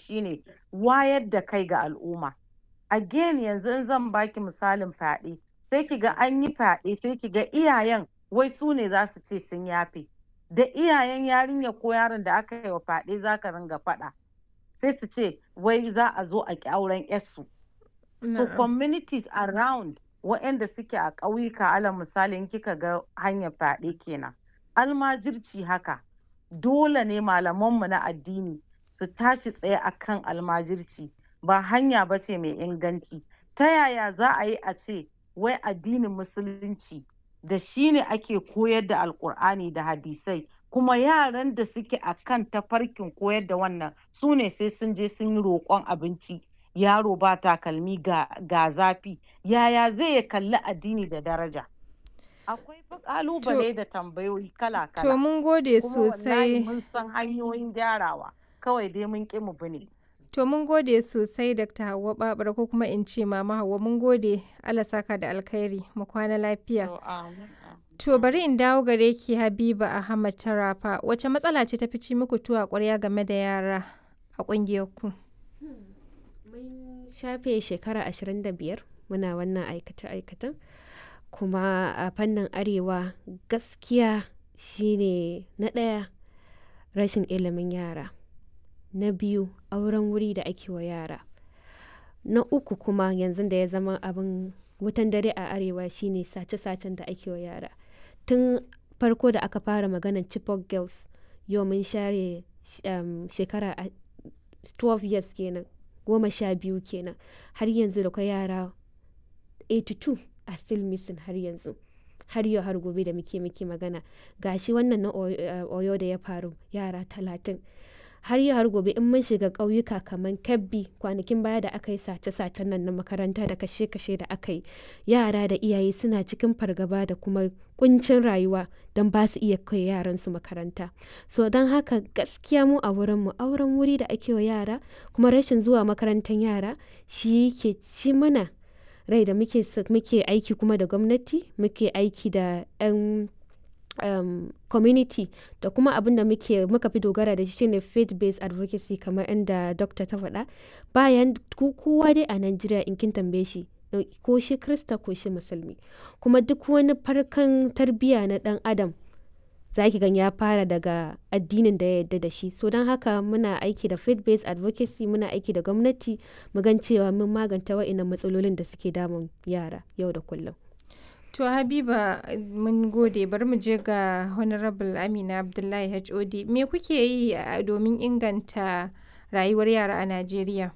shine wayar da kai ga al'umma again yanzu in zan baki misalin fyaɗe sai ki ga an yi fyaɗe sai ki ga iyayen wai su ne za su ce sun yafe da iyayen yarinya ko yaron da aka yi wa fyaɗe za ka ringa faɗa sai su ce wai za a zo a ƙi auren yarsu so communities around waɗanda suke a ƙauyuka alal misalin kika ga hanyar fyaɗe kenan almajirci haka dole ne malamanmu na addini su tashi tsaye akan almajirci ba hanya ba ce mai inganci ta yaya za a yi a ce wai addinin musulunci da shi ne ake koyar da alkur'ani da hadisai kuma yaran da suke a kan tafarkin koyar da wannan su ne sai sun je sun yi roƙon abinci yaro ba takalmi ga, ga zafi yaya zai ya kalli addini da daraja akwai fa kalubale da tambayoyi kala-kala To mun gode kuma wallahi sosai. mun san hanyoyin gyarawa kawai dai mun ƙi mu bi ne To mun gode sosai Dr. Hauwa Babura ko kuma in ce Mama Hauwa mun gode Allah saka da alkhairi mu kwana lafiya. To, amin, amin. To bari in dawo gare ki Habiba Ahmad Tarafa wace matsala ce ta fi ci muku tuwa ƙwarya game da yara a ƙungiyar ku? mun shafe shekara 25 muna wannan aikace-aikacen kuma a fannin arewa gaskiya shine na ɗaya rashin ilimin yara na biyu auren wuri da ake wa yara na uku kuma yanzu da ya zama abin wutan dare a arewa shine sace-sacen da ake wa yara tun farko da aka fara maganar chipok girls yau mun share um, shekara a- 12 years kenan goma sha biyu kenan har yanzu da kwai yara 82 a still missing har yanzu har yau har gobe da muke muke magana gashi wannan na Oyo- eh, oyo da ya faru yara talatin har yau har gobe in mun shiga ƙauyuka kamar kebbi kwanakin baya da aka yi sace-sacen nan na makaranta da kashe-kashe da aka yi yara da iyaye suna cikin fargaba da kuma kuncin rayuwa don ba su iya kai yaransu makaranta so don haka gaskiya mu a wurinmu auren wuri da ake wa yara kuma rashin zuwa makarantar yara shi ke ci mana rai da muke s- muke aiki kuma da gwamnati muke aiki da 'yan um, community da kuma abin da muke muka fi dogara da shi shine faith based advocacy kamar inda dokta ta faɗa bayan ko- kowa dai a Najeriya in kin tambaye shi eh, ko shi krista ko shi musulmi kuma duk wani farkan tarbiyya na ɗan adam za ki gan ya fara daga addinin da ya yarda da shi so don haka muna aiki da faith based advocacy muna aiki da gwamnati mu gan cewa mun maganta wa'innan matsalolin da suke damun yara yau da kullum To Habiba mun gode bari mu je ga Honorable Amina Abdullahi HOD me kuke yi a- domin inganta rayuwar yara a Najeriya?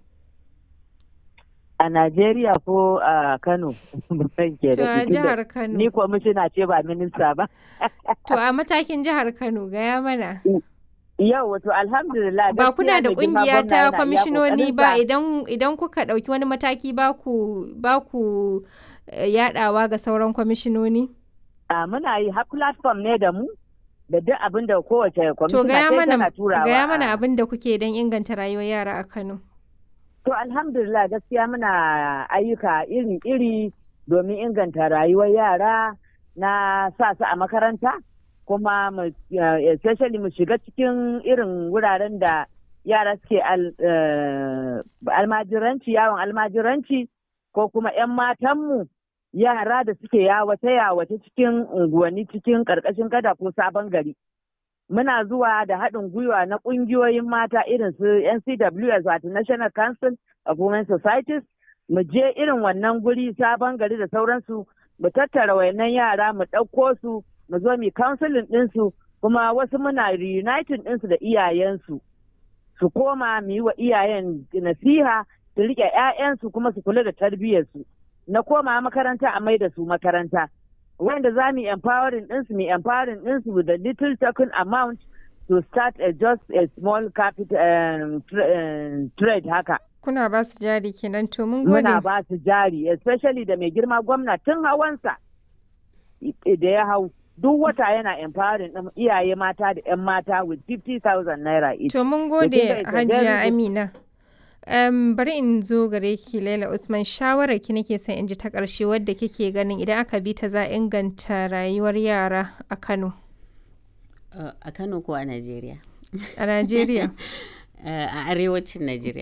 a Najeriya ko a Kano ban ke To da a jihar Kano. ni kwamishina ce ba minista ba To a matakin jihar Kano gaya mana. yau wato alhamdulillah Ba kuna gaskiya da mai girma kungiya gwamna ta yana iya kwamishinoni ba ƙoƙarinsa. idan idan kuka ɗauki wani mataki ba ku ba ku eh, yaɗawa ga sauran kwamishinoni? a muna yi har platform ne da mu da duk abin da kowace To kwamishina gaya sai mana tana turawa gaya mana a- abin da kuke don inganta rayuwar yara a Kano. To alhamdulillah gaskiya muna ayyuka iri-iri domin inganta rayuwar yara na sa su a makaranta kuma mu- eh, especially mu shiga cikin irin wuraren da yara suke al- eh, almajiranci yawon almajiranci ko kuma 'yan matanmu yara da suke yawace-yawace cikin unguwanni cikin ƙarƙashin gada ko sabon gari. muna zuwa da haɗin gwiwa na ƙungiyoyin mata irin su NCWS wato National Council of Women Societies mu je irin wannan guri sabon gari da sauransu mu tattara wayannan yara mu ɗauko su mu zo mu counseling ɗinsu kuma wasu muna reuniting ɗinsu da iyayensu su koma mu yi wa iyayen nasiha su riƙe 'ya'yansu kuma su kula da tarbiyyarsu na koma makaranta a mai da su makaranta wanda za mu empowering ɗinsu mu empowering ɗinsu with a little token amount to start a just a small capital um, tra- um, trade haka. Kuna ba su jari kenan to mun gode. Muna ba su jari especially da mai girma gwamna tun hawansa i- da ya hau duk wata yana empowering ɗin iyaye mata da 'yan mata with 50,000 naira each. To mun kin gode ga it's a very Hajiya good- Amina. Um, bari in zo gare ki Laila Usman shawarar ki nake son in ji ta ƙarshe wadda kike ganin idan aka bi ta za a inganta rayuwar yara a Kano Uh, a Kano ko a Najeriya? a Najeriya. Uh, a arewacin Najeriya.